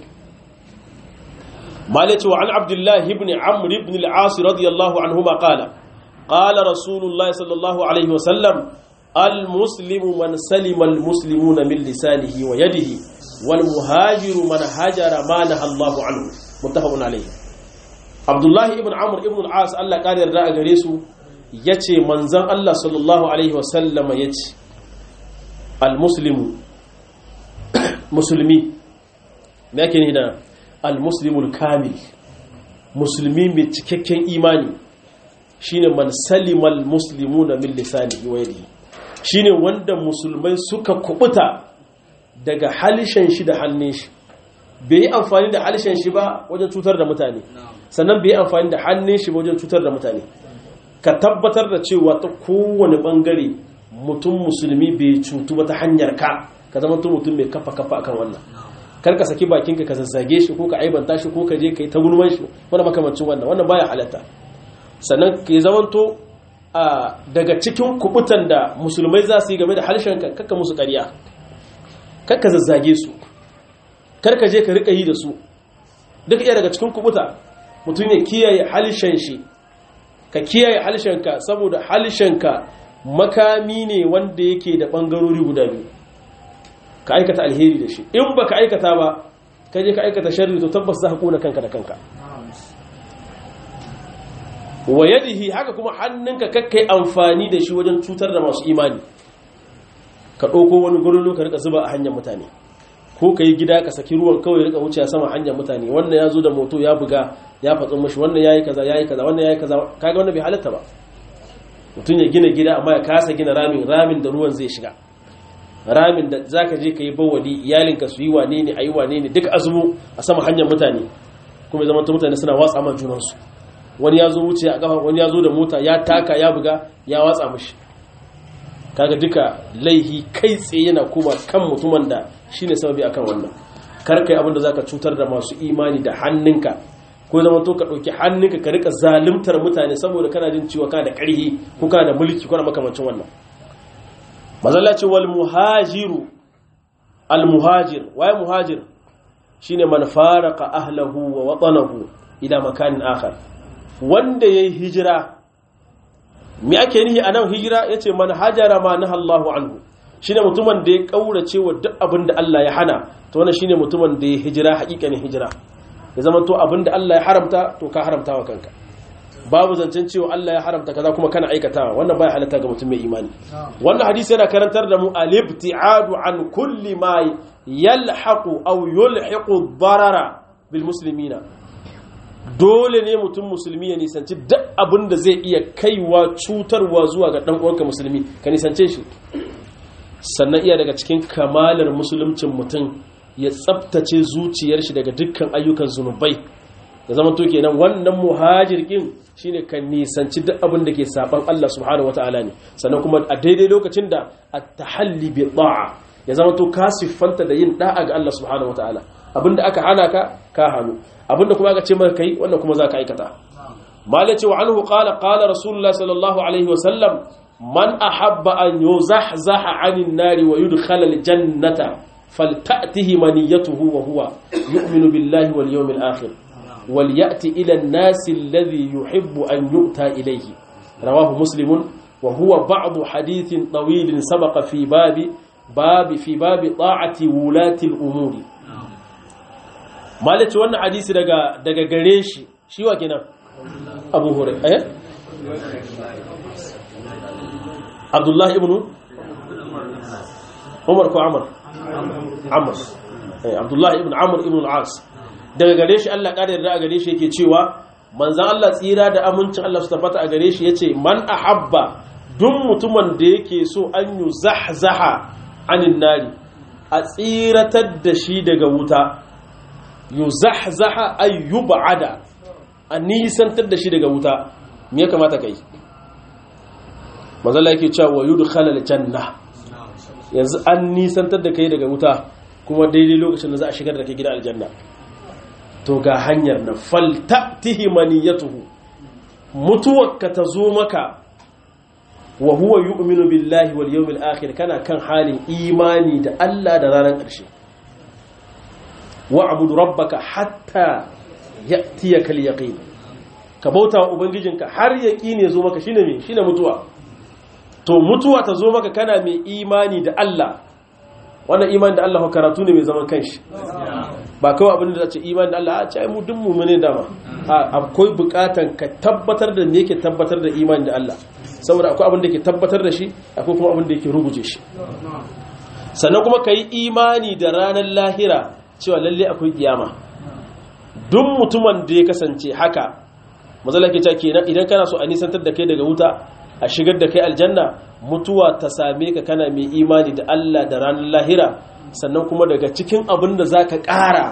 malaci wa an abdullahi ibn amr ibn al-as radiyallahu anhuma qala qala rasulullahi sallallahu alaihi wa sallam al-muslimu man salima al-muslimuna min lisanihi wa yadihi wal muhajiru man hajara ma naha Allahu anhu muttafaqun alayhi abdullahi ibn amr ibn al-as Allah kare yarda a gare su yace manzon Allah sallallahu alaihi wa sallama yace al-muslimu musulmi me yake ni da al-muslimul kamil musulmi mai cikakken imani shine man salimal muslimuna min lisanihi wa yadihi shine wanda musulmai suka kubuta daga halishan shi da hannun shi bai yi amfani da halishan shi ba wajen cutar da mutane sannan bai yi amfani da hannun shi ba wajen cutar da mutane ka tabbatar da cewa ta kowane bangare mutum musulmi bai cutu ba ta hanyar ka ka zama mutum mai kafa kafa akan wannan kar ka saki bakinka ka zazzage shi ko ka aibanta shi ko ka je ka yi ta gulman shi wanda makamancin wannan wannan baya halatta sannan ka zamanto a daga cikin kubutan da musulmai za su yi game da harshen ka kakka musu ƙarya kakka zazzage su kar ka je ka rika yi da su duk iya daga cikin kubuta mutum ya kiyaye harshen shi ka kiyaye harshen ka saboda harshen ka makami ne wanda yake da bangarori guda biyu ka aikata alheri da shi in ba ka aikata ba ka je ka aikata sharri to tabbas za ka kona kanka da kanka wa yadihi haka kuma hannunka kakkai amfani da shi wajen cutar da masu imani ka ɗauko wani gurin ka rika zuba a hanyar mutane ko ka yi gida ka saki ruwan kawai rika wuce a sama hanyar mutane wannan ya zo da moto ya buga ya fatsin mashi wannan ya yi kaza ya yi kaza wannan ya yi kaza kaga wannan bai halatta ba mutum ya gina gida amma ya kasa gina ramin ramin da ruwan zai shiga ramin da za ka je ka yi bawali iyalinka su yi wane ne a yi wane ne duk azumu a sama hanyar mutane kuma zama mutane suna watsa ma junansu wani ya zo wuce a kafa wani ya zo da mota ya taka ya buga ya watsa mashi kaga duka laihi kai tsaye yana kuma kan mutumin da shine sababi akan wannan kar kai abin da zaka cutar da masu imani da hannunka ko zama to ka dauki hannunka ka rika zalimtar mutane saboda kana jin cewa kana da karhi ko kana da mulki ko makamancin wannan mazalla ce wal muhajiru al muhajir waye muhajir shine man faraka ahlahu wa watanahu ila makanin akhar wanda yayi hijira me ake nihi anan hijira yace man hajara ma nahallahu anhu shine mutumin da ya kaurace wa duk abin da Allah ya hana to wannan shine mutumin da ya hijira hakikanin hijira ya zama to abin da Allah ya haramta to ka haramta wa kanka babu zancen cewa Allah ya haramta kaza kuma kana aikatawa wannan baya halatta ga mutum mai imani wannan hadisi yana karantar da mu al-ibtiadu an kulli ma yalhaqu aw yulhiqu darara bil muslimina dole ne mutum musulmi ya nisanci duk abin da zai iya kaiwa cutarwa zuwa ga dan uwanka musulmi ka nisance shi sannan iya daga cikin kamalar musuluncin mutum ya tsabtace zuciyar shi daga dukkan ayyukan zunubai da zama to kenan wannan muhajirkin shine kan nisanci duk abin da ke saban Allah subhanahu wataala ne sannan kuma a daidai lokacin da at-tahalli bi da'a ya zama to ka siffanta da yin da'a ga Allah subhanahu wataala abinda aka hana ka ka hannu abinda kuma aka ce maka kai wannan kuma zaka aikata malaci wa anhu qala qala rasulullah sallallahu alaihi wa sallam man ahabba an yuzahzaha 'anil nari wa yudkhala al-jannata falta'tihi maniyatuhu wa huwa yu'minu billahi wal yawmil akhir وليأتي إلى الناس الذي يحب أن يؤتى إليه رواه مسلم وهو بعض حديث طويل سبق في باب باب في باب طاعة ولاة الأمور مالك وانا حديث دقا دقا قريش شو كنا أبو هريرة أيه؟ عبد الله ابن عمر كو عمر عمر abdullahi ibn amr ibn al-as daga gare shi Allah ƙara yarda a gare shi yake cewa manzan Allah tsira da amincin Allah su tabbata a gare shi yace man ahabba duk mutumin da yake so an yu zahzaha anin nari a tsiratar da shi daga wuta yu zahzaha ay yub'ada a nisantar da shi daga wuta me ya kamata kai manzan Allah yake cewa yudkhala al-janna yanzu an nisantar da kai daga wuta kuma daidai lokacin da za a shigar da kai gida aljanna to ga hanyar na faltatihi maniyatuhu mutuwarka ta zo maka wa huwa yu'minu billahi wal yawmil akhir kana kan halin imani da Allah da ranar ƙarshe wa abudu rabbaka hatta ya'tiyaka al-yaqin ka bauta wa ubangijinka har yaqini ya zo maka shine me shine mutuwa to mutuwa ta zo maka kana mai imani da Allah wannan imani da Allah karatu ne mai zaman kanshi ba kawai abin da ce imani da Allah a ce mu duk mu'mini dama akwai bukatan ka tabbatar da me yake tabbatar da imani da Allah saboda akwai abin da yake tabbatar da shi akwai kuma abin da yake ruguje shi sannan kuma kai imani da ranar lahira cewa lalle akwai kiyama duk mutumin da ya kasance haka mazala ke cewa kenan idan kana so a nisantar da kai daga wuta a shigar da kai aljanna mutuwa ta same ka kana mai imani da Allah da ranar lahira sannan kuma daga cikin abin da za ka ƙara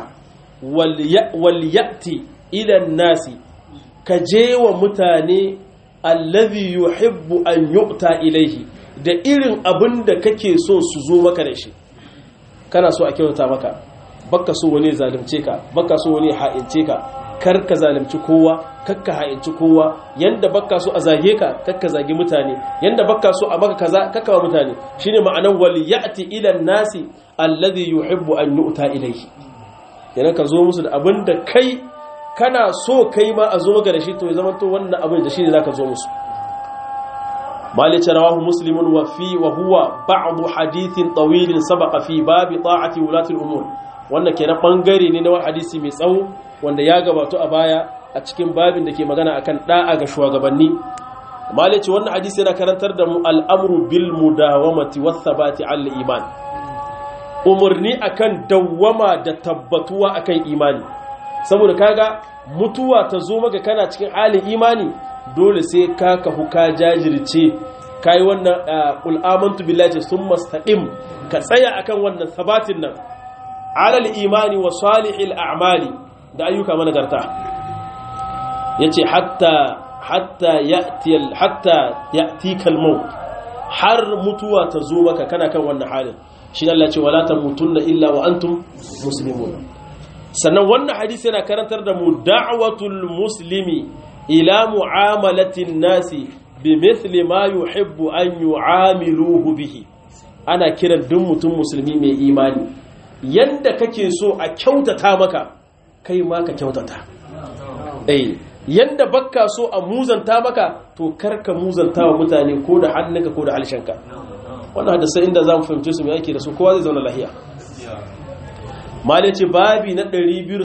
walyati ilan nasi ka je wa mutane allazi yuhibbu an yu'ta ilaihi da irin abin da kake so su zo maka da shi kana so a kyauta maka baka so wani zalunce ka baka so wani ha'ince ka kar ka zalunci kowa kakka ha'inci kowa yanda baka so a zage ka kakka zage mutane yanda baka so a maka kaza kakka wa mutane shine ma'anan wal ya'ti ila nasi alladhi yuhibbu an yu'ta ilayhi yana ka zo musu da abin da kai kana so kai ma a zo maka da shi to ya zama to wannan abin da shine zaka zo musu مالك رواه مسلم وفي وهو بعض حديث طويل سبق في باب طاعة ولاة الأمور wannan kenan bangare ne na wani hadisi mai tsawo wanda ya gabato a baya a cikin babin da ke magana akan da'a ga shugabanni malice wannan hadisi yana karantar da mu al'amru bil mudawamati was sabati al iman umurni akan dawwama da tabbatuwa akan imani saboda kaga mutuwa ta zo maka kana cikin halin imani dole sai ka kahu ka jajirce kai wannan qul amantu billahi summa istaqim ka tsaya akan wannan sabatin nan alal imani wa salihil a'mali da ayyuka managarta yace hatta hatta ya'ti hatta ya'tika al-maut har mutuwa ta zo maka kana kan wannan halin shi Allah ce wala tamutunna illa wa antum muslimun sannan wannan hadisi yana karantar da mu da'watul muslimi ila mu'amalatin nasi bimithli ma yuhibbu an yu'amiluhu bihi ana kiran duk mutum musulmi mai imani yanda kake so a kyautata maka kai ma ka kyautata eh yanda bakka so a muzanta maka to karka muzanta wa mutane ko da hannunka ko da halshenka wannan hadisa inda za mu fahimce su mai ake da su kowa zai zauna lahiya mali ce babi na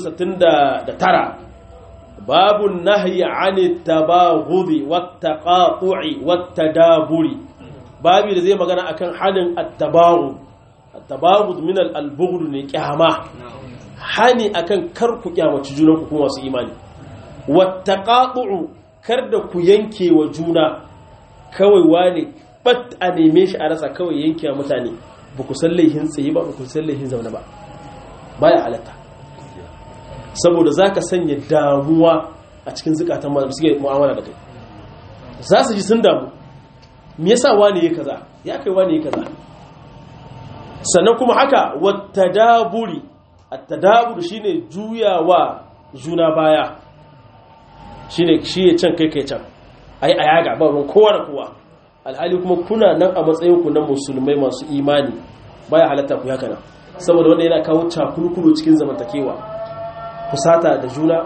269 babun nahyi ani tabaghudi wattaqatu'i wattadaburi babi da zai magana akan halin at-tabaghud at-tabaghud min al-bughd ne kyama hani akan kar ku kyamaci junanku kuma wasu imani wattaqatu'u kar da ku yanke wa juna kawai wane bat a neme shi a rasa kawai yanke wa mutane ba ku san laihin tsaye ba ba ku san laihin zaune ba baya halatta saboda za ka sanya damuwa a cikin zukatan masu suke mu'amala da kai za su ji sun damu me yasa wane ya kaza ya kai wane ya kaza sannan kuma haka wata daburi at-tadabur shine juyawa juna baya shine shi ya can kai kai can ai a yaga ba ruwan kowa da kowa alhali kuma kuna nan a matsayin ku na musulmai masu imani baya halatta ku haka nan saboda wanda yana kawo cakulkulu cikin zamantakewa kusata da juna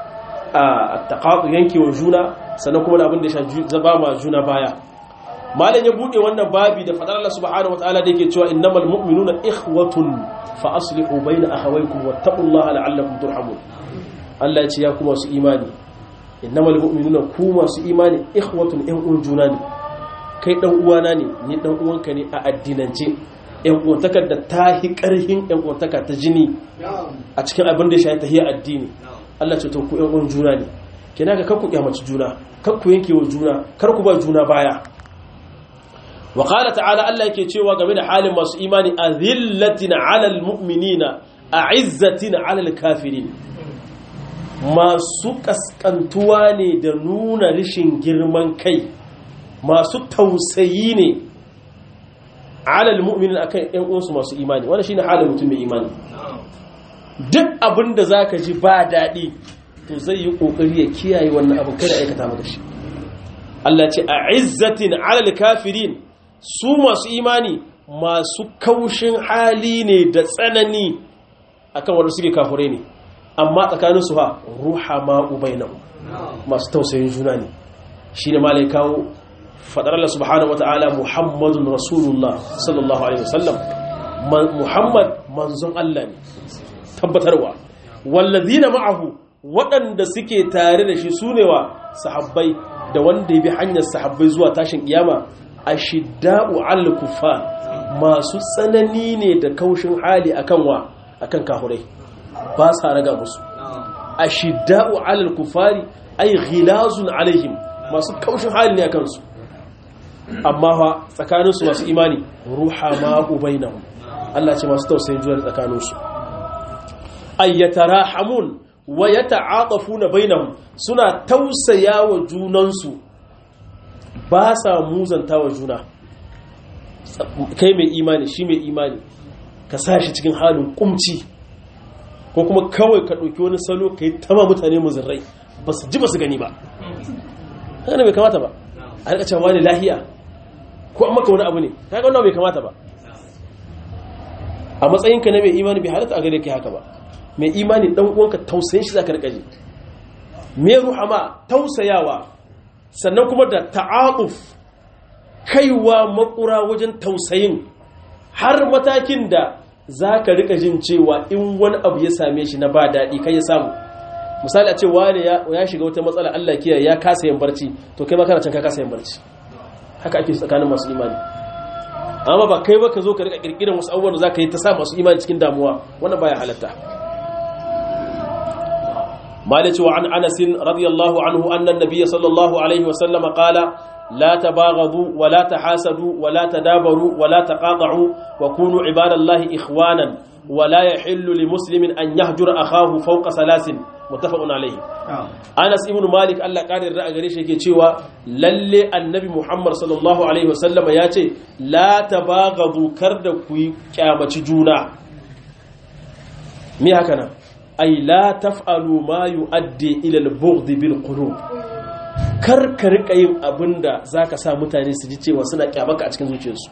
a taqatu yankewa juna sannan kuma da abin da ya zaba ma juna baya malam ya bude wannan babi da fadar Allah subhanahu wataala da yake cewa innamal mu'minuna ikhwatun fa aslihu bayna akhawaykum wattaqullaha la'allakum turhamun Allah ya ce ya kuma su imani innamal mu'minuna ku masu imani ikhwatun ɗan uwan juna ne kai dan uwana ne ni dan uwanka ne a addinance yan uwantakar da ta hi karhin yan uwantaka ta jini a cikin abin da ya shafi tahiyar addini Allah ce to ku yan uwan juna ne kina ga kakku kyamaci juna kakku yanke wa juna kar ku ba juna baya wa qala ta'ala Allah yake cewa game da halin masu imani azillatin 'alal mu'minina a'izzatin 'alal kafirin masu kaskantuwa ne da nuna rishin girman kai masu tausayi ne 'alal mu'minin akan ƴan uwansu masu imani wannan shine halin mutum mai imani duk abin da zaka ji ba daɗi to zai yi kokari ya kiyaye wannan abu kada aikata maka shi Allah ce a'izzatin 'alal kafirin su masu imani masu kaushin hali ne da tsanani akan wanda suke kafurai ne amma tsakanin su ha ruhama ubainahu masu tausayin juna ne shine malai kawo fadar Allah subhanahu wataala Muhammadun Rasulullah sallallahu alaihi wasallam Muhammad manzon Allah ne tabbatarwa wallazina ma'ahu waɗanda suke tare da shi sune wa sahabbai da wanda ya bi hanyar sahabbai zuwa tashin kiyama ashidda'u 'alal kuffar masu tsanani ne da kaushin hali akan wa akan kafirai ba sa raga musu ashidda'u 'alal kuffari ay ghilazun alaihim masu kaushin hali ne akan su amma fa tsakanin su masu imani ruhama ubainahum Allah ce masu tausayin juna tsakanin su ay yatarahamun wa yata'atafuna bainahum suna tausayawa junansu ba sa muzanta wa juna kai mai imani shi mai imani ka sa shi cikin halin kumci ko kuma kawai ka ɗauki wani salo ka yi tama mutane muzirrai ba su ji ba su gani ba haka bai kamata ba a rika cewa ne lahiya ko an maka wani abu ne ta ga wannan bai kamata ba a matsayinka na mai imani bai halatta a gare kai haka ba mai imani dan uwanka tausayin shi zaka rika ji me ruhama tausayawa sannan kuma da ta'aquf kaiwa makura wajen tausayin har matakin da zaka rika jin cewa in wani abu ya same shi na ba daɗi kai ya samu misali a ce wani ya shiga wata matsala Allah kiyaye ya kasa yin barci to kai ma kana can ka kasa yin barci haka ake tsakanin masu imani amma ba kai ba ka zo ka rika kirkiran wasu abubuwan da zaka yi ta sa masu imani cikin damuwa wannan baya halatta مالك وعن أنس رضي الله عنه أن النبي صلى الله عليه وسلم قال لا تباغضوا ولا تحاسدوا ولا تدابروا ولا تقاطعوا وكونوا عباد الله إخوانا ولا يحل لمسلم أن يهجر أخاه فوق ثلاث متفق عليه أنس ابن مالك الله قال الرأى غريش يكي تشيوا للي النبي محمد صلى الله عليه وسلم ياتي لا تباغضوا كرد كوي كامة جونا مي هكذا ay la taf'alu ma yu'addi ila al-bughd bil qulub kar ka rika yin abinda zaka sa mutane su ji cewa suna kyamaka a cikin zuciyarsu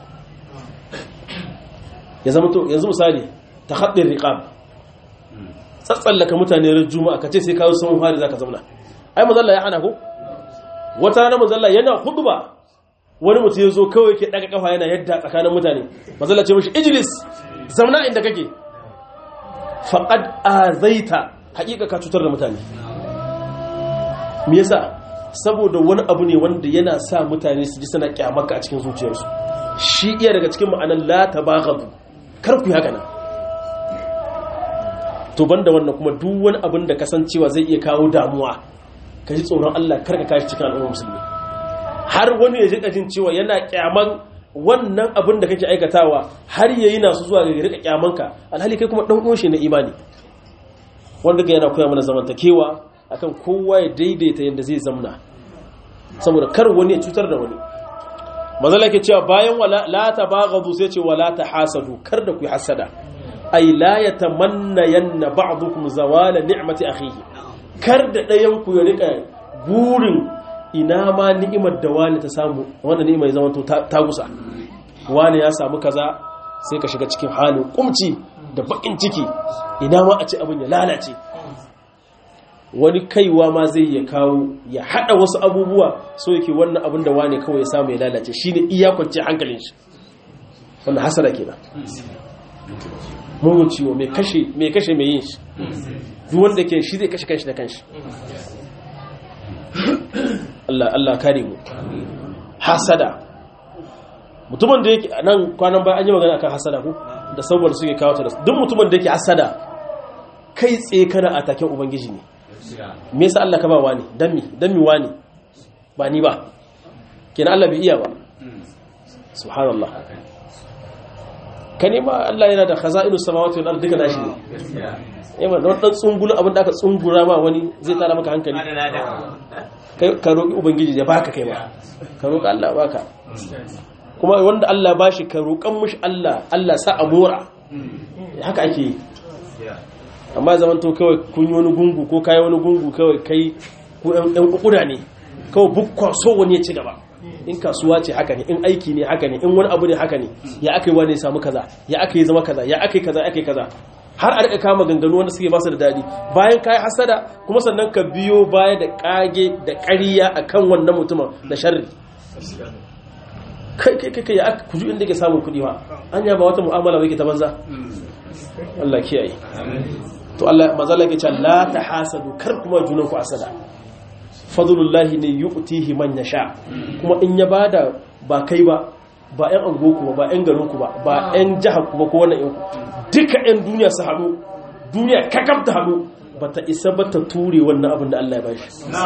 ya zama to yanzu misali tahaddin riqab tsatsallaka mutane ran juma'a kace sai kawo sun fari zaka zauna ai mazalla ya hana ko wata rana mazalla yana khutba wani mutum ya zo kawai ke daga kafa yana yadda tsakanin mutane mazalla ce mishi ijlis zauna inda kake faƙad azaita haƙiƙa ka cutar da mutane me yasa saboda wani abu ne wanda yana sa mutane su ji suna kyamaka a cikin zuciyarsu shi iya daga cikin ma'anar la tabaghadu kar ku haka nan to banda wannan kuma duk wani abin da kasancewa zai iya kawo damuwa ka ji tsoron Allah kar ka kashi cikin al'ummar musulmi har wani ya ji jin cewa yana kyaman wannan abin da kake aikatawa har yayi na su zuwa ga rika kyamanka alhali kai kuma dan uwan shi na imani wanda ga yana koya mana zamantakewa akan kowa ya daidaita yadda zai zamna saboda kar wani ya cutar da wani mazala ke cewa bayan wala la tabaghadu sai ce wala tahasadu kar da ku hasada ay la yatamanna yanna ba'dukum zawala ni'mati akhihi kar da dayan ku ya rika burin ina ma ni'imar da wani ta samu wanda ni'imar ya zama ta gusa wani ya samu kaza sai ka shiga cikin halin kumci da bakin ciki ina ma a ce abin ya lalace wani kaiwa ma zai ya kawo ya hada wasu abubuwa so yake wannan abin da wani kawai ya samu ya lalace shine iya kwance hankalin shi wannan hasara kenan mugun ciwo mai kashe mai kashe mai yin shi duk wanda ke shi zai kashe kanshi da kanshi Allah Allah kare mu hasada mutumin da yake nan kwanan bayan an yi magana akan hasada ko da saboda suke kawo ta duk mutumin da yake hasada kai tsaye kana a taken ubangiji ne me yasa Allah ka ba wani dan mi dan mi wani ba ni ba kenan Allah bai iya ba subhanallah ka nema Allah yana da khaza'inu samawati wal ardi duka nashi ne yamma don dan tsungulu abin da aka tsungura ma wani zai tsara maka hankali kai ka roki ubangiji ya baka kai ma ka roki Allah baka kuma wanda Allah bashi ka roƙan mushi Allah Allah sa a mora haka ake yi amma zaman to kawai kun yi wani gungu ko kai wani gungu kawai kai ku ɗan kukuda ne kawai bukwa so wani ya ci gaba in kasuwa ce haka ne in aiki ne haka ne in wani abu ne haka ne ya aka yi wani samu kaza ya aka yi zama kaza ya aka yi kaza ya aka yi kaza har a rika kama ganganu wanda suke basu da daɗi bayan ka yi hasada kuma sannan ka biyo baya da ƙage da ƙariya a kan wannan mutumin da sharri kai kai kai ya aka kuju inda ke samun kuɗi ba an ba wata mu'amala bai ke ta banza Allah kiyaye to Allah mazala ke cewa la tahasadu kar kuma junan ku asada fadlullahi ne yu'tihi man yasha kuma in ya bada ba kai ba ba ƴan angoku ba ba ƴan garinku ba ba ƴan jihar ku ba ko wannan ƴan duka ƴan duniya su haɗu duniya kakam ta haɗu ba ta isa ba ta ture wannan abin da Allah ya bashi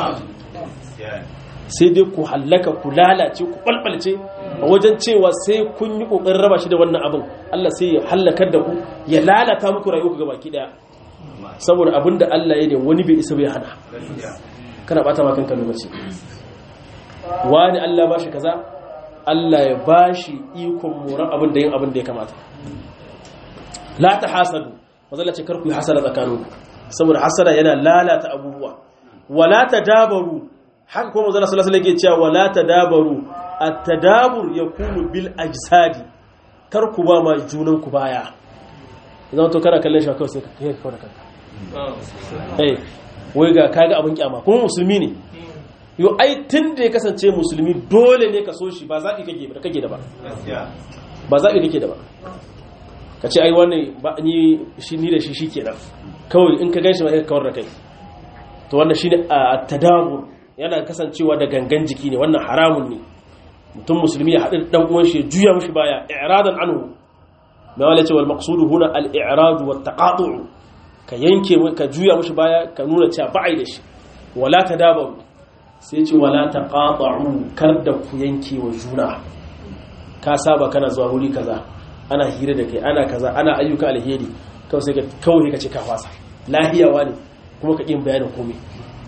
sai dai ku hallaka ku lalace ku balbalce a wajen cewa sai kun yi kokarin raba shi da wannan abin Allah sai ya hallakar da ku ya lalata muku rayuwa ku gabaki daya saboda abin da Allah ya ne wani bai isa bai hana kana bata ma kanka lokaci wani Allah ba shi kaza Allah ya ba shi ikon moran abin da yin abin da ya kamata la ta hasadu mazalla ce karku yi hasada tsakaninku saboda hasada yana lalata abubuwa wala ta dabaru haka kuma mazalla sallallahu alaihi wasallam cewa wala ta dabaru at-tadabur yakunu bil ajsadi karku ba ma junan ku baya idan to kana kallon shi kawai sai ka kai ka da kanka eh wai ga kaga abin kyama kuma musulmi ne yo ai tun da ya kasance musulmi dole ne ka so shi ba zaɓi kake da kake da ba ba zaɓi kake da ba ka ce ai wannan ba ni shi ni da shi shikenan kawai in ka ganshi ba sai ka kawar da kai to wannan shine a tadabur yana kasancewa da gangan jiki ne wannan haramun ne mutum musulmi ya haɗu dan uwan shi juya mishi baya i'radan anhu ma wala ce wal maqsudu huna al i'rad wa taqatu' ka yanke ka juya mishi baya ka nuna cewa ba'ai da shi wala tadabaru sai ce wala taqatu' kar da ku yanke wa juna ka saba kana zuwa wuri kaza ana hira da kai ana kaza ana ayyuka alheri kawai sai ka kawai ka ce ka fasa lahiyawa ne kuma ka kin bayanin komai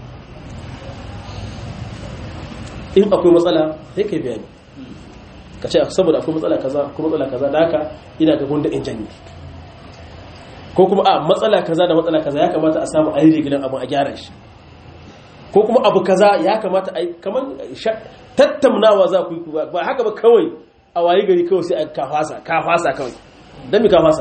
in akwai matsala sai kai bayani ka ce saboda akwai matsala kaza akwai matsala kaza da haka ina ga gunda in janye ko kuma a matsala kaza da matsala kaza ya kamata a samu a yi gidan abin a gyara shi ko kuma abu kaza ya kamata a yi kamar tattaunawa za ku yi ba haka ba kawai a waye gari kawai sai a kafasa kafasa kawai don mi kafasa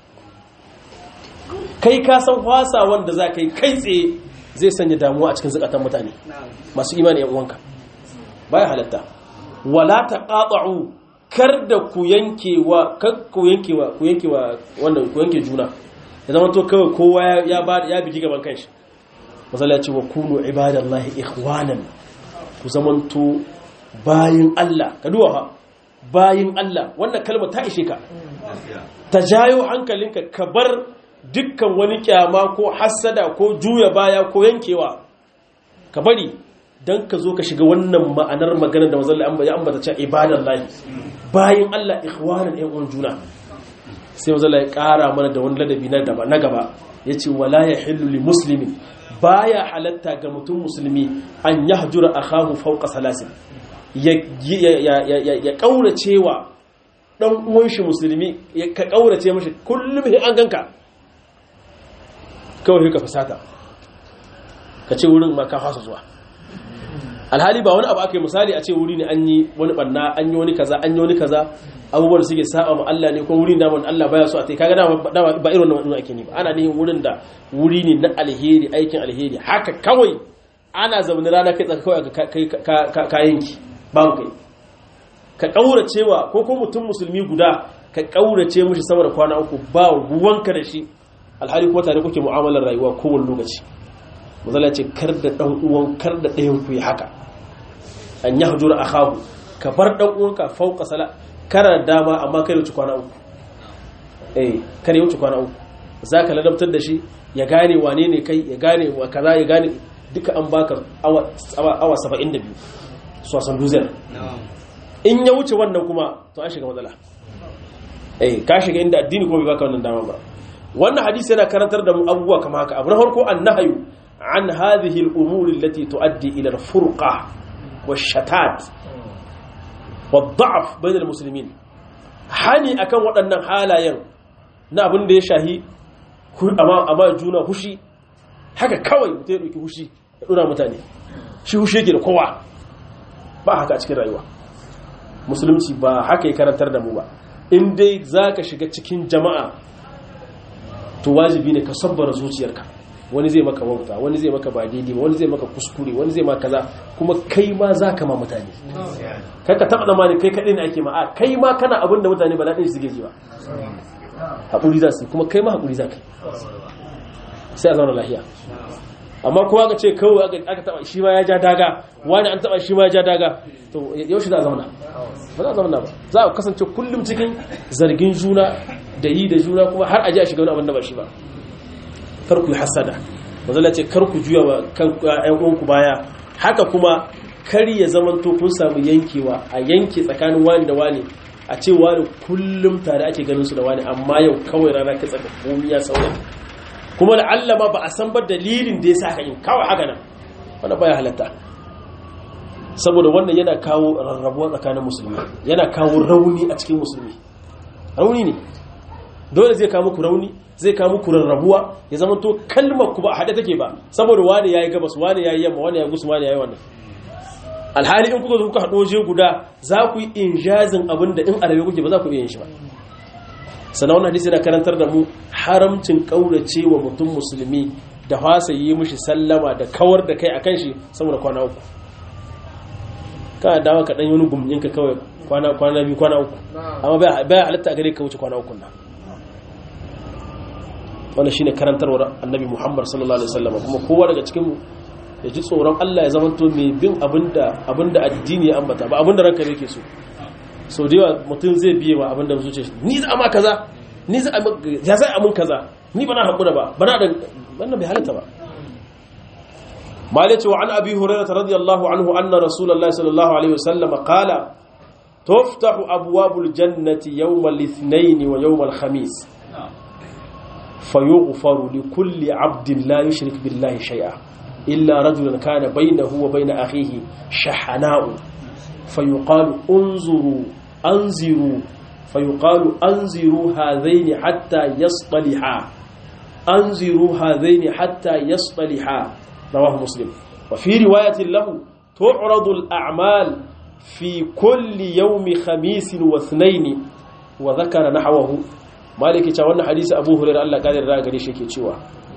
kai ka san fasa wanda za ka yi kai tsaye zai sanya damuwa a cikin zukatan mutane masu imani yan uwanka baya halatta wala taqatu kar da ku yankewa kar ku yankewa ku yankewa wannan ku yanke juna ya zama to kawai kowa ya ba ya bigi gaban kanshi masala ce wa kunu ibadallahi ikhwanan ku zamanto bayin Allah ka duwa fa bayin Allah wannan kalma ta ishe ka ta jayo hankalinka ka bar dukkan wani kyama ko hassada ko juya baya ko yankewa ka bari don ka zo ka shiga wannan ma'anar maganar da mazalla ya ambata cewa ibadan lahi bayan Allah ikhwanan ɗan uwan juna sai mazalla ya ƙara mana da wani ladabi na gaba ya ce wala ya hillu li muslimin baya halatta ga mutum musulmi an yahjura akahu fawqa salasin ya ƙaurace wa ɗan uwan shi musulmi ka ƙaurace mashi kullum an ganka kawai ka fasata ka ce wurin ma ka fasa zuwa alhali ba wani abu aka yi misali a ce wuri ne an yi wani banna an yi wani kaza an yi wani kaza abubuwan da suke saba ma Allah ne ko wuri da wani Allah baya so a tai kaga dama ba irin wannan ake ne ba ana ne wurin da wuri ne na alheri aikin alheri haka kawai ana zaune rana kai tsaka kawai ka yanki babu kai ka kauracewa ko ko mutum musulmi guda ka kaurace mishi sama da kwana uku ba ruwanka da shi alhali kuma tare kuke mu'amalar rayuwa kowane lokaci mazala ce kar da dan uwan kar da ɗayan ku yi haka an yi hajjura a hagu ka bar dan uwanka fauka sala kana dama amma kai wuce kwana uku eh kare wuce kwana uku za ka ladabtar da shi ya gane wane ne kai ya gane wa kaza ya gane duka an baka awa 72 sosan duzar in ya wuce wannan kuma to an shiga matsala eh ka shiga inda addini kuma bai baka wannan dama ba wannan hadisi yana karantar da mu abubuwa kamar haka abu na farko annahyu an hadhihi al-umur allati tuaddi ila al-furqa wash-shatat wad-da'f bain al-muslimin hani akan waɗannan halayen na abin da ya shahi amma juna hushi haka kawai mutum ya ɗauki hushi ya ɗora mutane shi hushi yake da kowa ba haka a cikin rayuwa musulunci ba haka ya karantar da mu ba in dai za ka shiga cikin jama'a to wajibi ne ka sabbara zuciyarka wani zai maka wauta wani zai maka ba daidai wani zai maka kuskure wani zai maka kaza kuma kai ma za ka ma mutane kai ka taɓa zamani kai kaɗai ne ake ma a kai ma kana abin da mutane ba daɗin suke ji ba haƙuri za su kuma kai ma haƙuri za ka sai a zauna lahiya amma kowa ka ce kawai aka taɓa shi ma ya ja daga wani an taɓa shi ma ya ja daga to yaushe za a zauna ba za a zauna ba za a kasance kullum cikin zargin juna da yi da juna kuma har a ji a shiga wani abin da ba shi ba kar ku yi hasada mazala ce kar ku juya wa kan ƴan uwanku baya haka kuma kar ya zamanto kun samu yankewa a yanke tsakanin wani da wani a ce wani kullum tare ake ganin su da wani amma yau kawai rana ka tsaka komi ya sauya kuma da Allah ma ba a san ba dalilin da ya sa ka yin kawai haka nan wannan baya halatta saboda wannan yana kawo rarrabuwa tsakanin musulmi yana kawo rauni a cikin musulmi rauni ne dole zai kawo muku rauni zai kawo muku rarrabuwa ya zama to kalmar ku ba a haɗe take ba saboda wani yayi gabas wani yayi yamma wani yayi gusu wani yayi wannan alhali in kuka zo kuka haɗo je guda za ku yi injazin abin da in arabe kuke ba za ku iya yin shi ba sannan wannan hadisi da karantar da mu haramcin kaurace wa mutum musulmi da fasa yi mishi sallama da kawar da kai akan shi saboda kwana uku kana dawo ka dan yi wani gumjin ka kawai kwana kwana biyu kwana uku amma bai halatta a gare ka wuce kwana uku na wannan shine karantarwar annabi Muhammad sallallahu alaihi wasallam kuma kowa daga cikin mu ya ji tsoron Allah ya zamanto mai bin abinda abinda addini ya ambata ba abinda ranka yake so sau da yawa mutum zai biye wa abinda zuciya ni za a ma kaza ni za a ya zai amin kaza ni ba na haƙura ba ba na da wannan bai halatta ba malice wa an abi hurairah radiyallahu anhu anna rasulullahi sallallahu alaihi wasallam qala tuftahu abwabul jannati yawm al-ithnain wa yawm al-khamis fayughfaru li kulli 'abdin la yushrik billahi shay'a illa rajulan kana baynahu wa bayna akhihi shahana'u fayuqalu unzuru anziru فيقال أنزروا هذين حتى يصطلحا أنزروا هذين حتى يصطلحا رواه مسلم وفي رواية له تعرض الأعمال في كل يوم خميس واثنين وذكر نحوه مالك تاوانا حديث أبو هريرة الله قال الرأى قريش يكي تشوى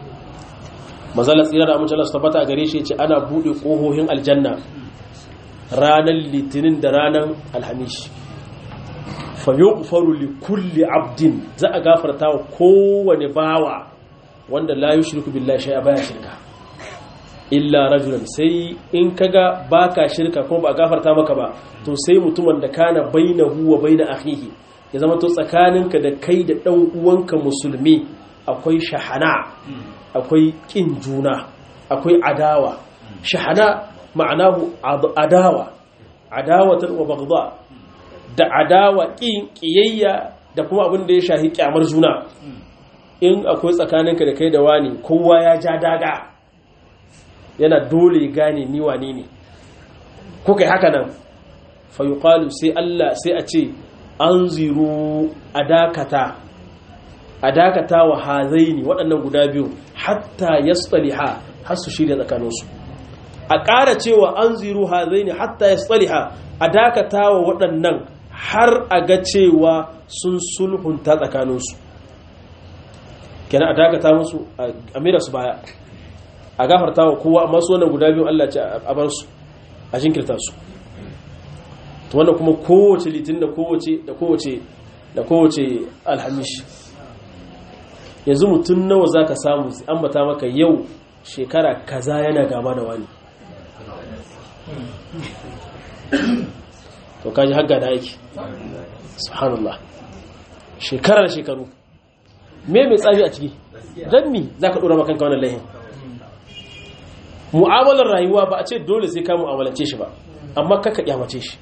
مازال سيرا أمو جلس تبتا قريش يكي أنا بودي قوهوهن الجنة رانا اللتنين درانا الحميش fayyufaru li kulli abdin za a gafarta wa kowane bawa wanda la yushriku billahi shay'a baya shirka illa rajulan sai in kaga baka shirka kuma ba gafarta maka ba to sai mutumin da kana bainahu wa baina akhihi ya zama to tsakaninka da kai da dan uwanka musulmi akwai shahana akwai kin juna akwai adawa shahana ma'anahu adawa adawatan wa baghdha da adawa ƙin ƙiyayya da kuma abin da ya shahi ƙyamar juna in akwai tsakaninka da kai da wani kowa ya ja daga yana dole gane ni wane ne ko kai haka nan fayuqalu sai Allah sai a ce an ziru a dakata a dakata wa hazaini waɗannan guda biyu hatta yasliha har su shirya tsakaninsu a ƙara cewa an ziru hazaini hatta yasliha a dakata wa waɗannan har a ga cewa sun sulhunta tsakaninsu kenan a dakata musu a mira su baya a gafarta wa kowa amma su wannan guda biyu Allah ce a bar su a jinkirta su to wannan kuma kowace litin da kowace da kowace da kowace alhamish yanzu mutum nawa zaka samu ambata maka yau shekara kaza yana gama da wani to kaji hagga da yake subhanallah shekarar shekaru me mai tsafi a ciki don mi za ka ɗora makanka wannan laihin mu'amalar rayuwa ba a ce dole sai ka mu'amalance shi ba amma kaka kyamace shi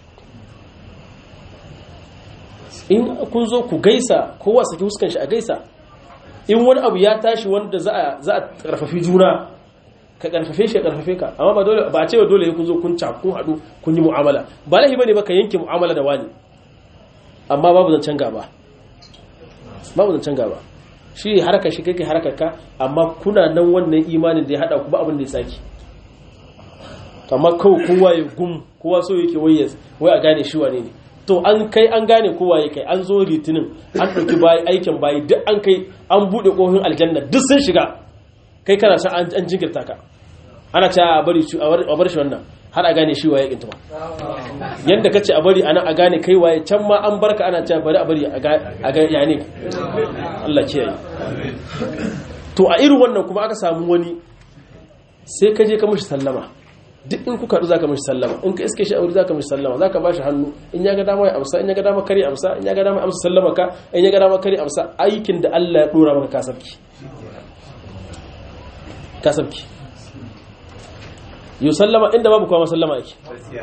in kun zo ku gaisa kowa saki huskan shi a gaisa in wani abu ya tashi wanda za a karfafi juna ka karfafe shi ya karfafe ka amma ba dole ba a ce dole kun zo kun kun haɗu kun yi mu'amala ba lahi bane ba ka yanke mu'amala da wani amma babu zancen gaba babu zancen gaba shi harkar shi kake harkar ka amma kuna nan wannan imanin da ya hada ku ba abin da ya saki amma kawai kowa ya gum kowa so yake wai wai a gane shi wane ne to an kai an gane kowa ya kai an zo litinin an ɗauki bayi aikin bayi duk an kai an buɗe ƙofin aljanna duk sun shiga kai kana san an jinkirta ka ana ce a bari a bar shi wannan har a gane shi waye kinta ba yanda kace a bari ana a gane kai waye can ma an barka ana cewa bari a bari a ga ya ne Allah kiyaye to a irin wannan kuma aka samu wani sai ka je ka mishi sallama duk in kuka haɗu zaka mishi sallama in ka iske shi a wuri zaka mishi sallama zaka ba shi hannu in ya ga dama ya amsa in ya ga dama kare amsa in ya ga dama amsa sallama ka in ya ga dama kare amsa aikin da Allah ya dora maka kasabki kasabki yi sallama inda babu kuma sallama yake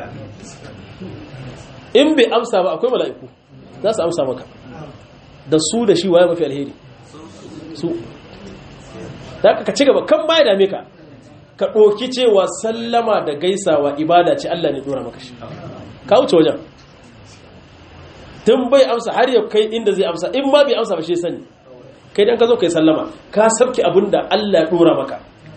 in bai amsa ba akwai mala'iku za su amsa maka da su da shi waye mafi alheri su da ka ci gaba kan baya dame ka ka ɗoki cewa sallama da gaisawa ibada ce Allah ne dora maka shi ka wuce wajen tun bai amsa har yau kai inda zai amsa in ma bai amsa ba shi sani kai dan ka zo kai sallama ka sabki abinda Allah ya dora maka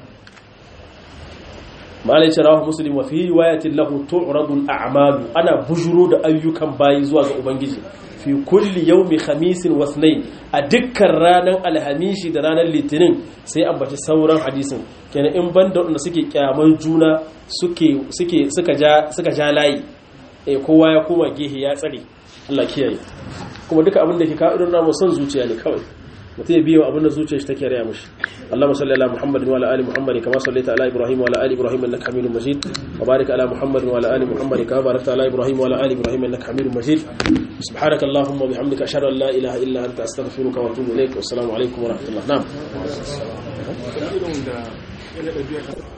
malai ce rawahu muslim wa fi riwayatin lahu tu'radu al-a'malu ana bujuro da ayyukan bayi zuwa ga ubangiji fi kulli yawmi khamisin wa ithnain a dukkan ranar alhamishi da ranar litinin sai ambaci sauran hadisin kenan in banda wanda suke kyaman juna suke suke suka ja suka ja layi eh kowa ya koma gehe ya tsare Allah kiyaye kuma duka abin da ke kawo irin namu son zuciya ne kawai mutum ya biyo abin da zuciyar shi take raya mushi Allahumma salli ala Muhammadin wa ala ali Muhammadin kama sallaita ala Ibrahim wa ala ali Ibrahim innaka Hamidum Majid wa barik ala Muhammadin wa ala ali Muhammadin kama barakta ala Ibrahim wa ala ali Ibrahim innaka Hamidum Majid subhanaka Allahumma wa bihamdika ashhadu an la ilaha illa anta astaghfiruka wa atubu ilaik wa assalamu alaikum wa rahmatullah na'am